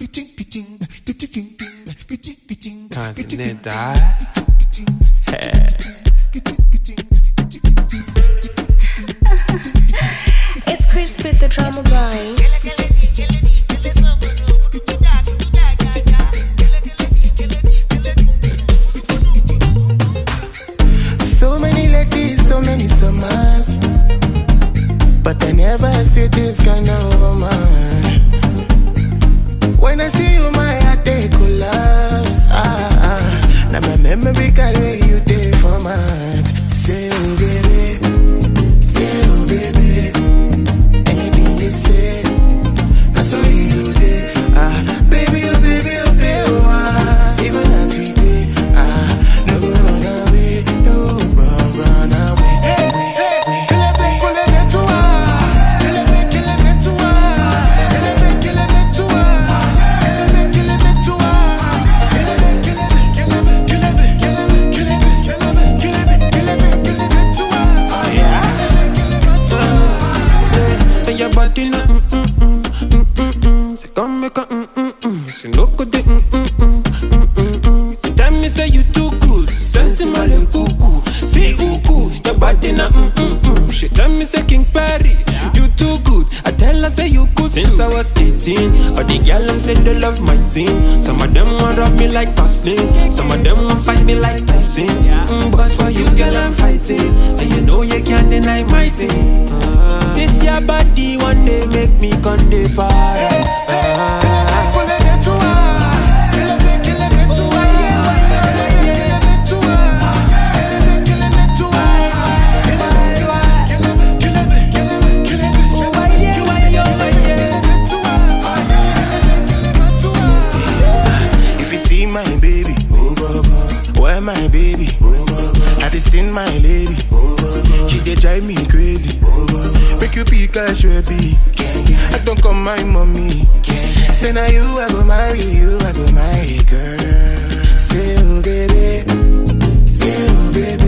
Continental. It's Chris with the drama boy. So many ladies, so many summers. But I never see this kind of woman. When I see you, my heart they collapse. Ah, ah. Now my memory carry you there for months. Say, oh baby, say, oh baby. Anything you say, now so you there. Ah, baby, oh baby, oh baby, oh, ah. Even as we did, ah, no go run away, no run, run away. Hey, hey, hey. Kelebe, kelebe tua, kelebe, kelebe tua, kelebe, kelebe tua, kelebe, kelebe tua, kelebe, kelebe, kelebe, kelebe, kelebe, kelebe, kelebe, kelebe, kelebe tua. Kelebe, kelebe tua. Say your body na mm mm mm mm mm mm. Say come make a mm mm mm. Say no go de mm mm mm mm mm mm. Say tell me say you too good. Sense my le cuckoo. See uku, your body na mm mm mm. She tell me say King Perry, you too good. I tell her say you good since I was 18. All the girl them say they love my team. Some of them want rub me like Vaseline. Some of them want fight me like Tyson. Mm, but for you, girl, I'm fighting, and you know you can't deny my team. Ah. This your body one day make me come the party. Ah. If you see my baby, where my baby? Have you seen my lady? She dey drive me crazy. Make you pick a baby. I don't call my mommy. Say now you, I go marry you, I go marry girl. Say oh baby, say oh baby.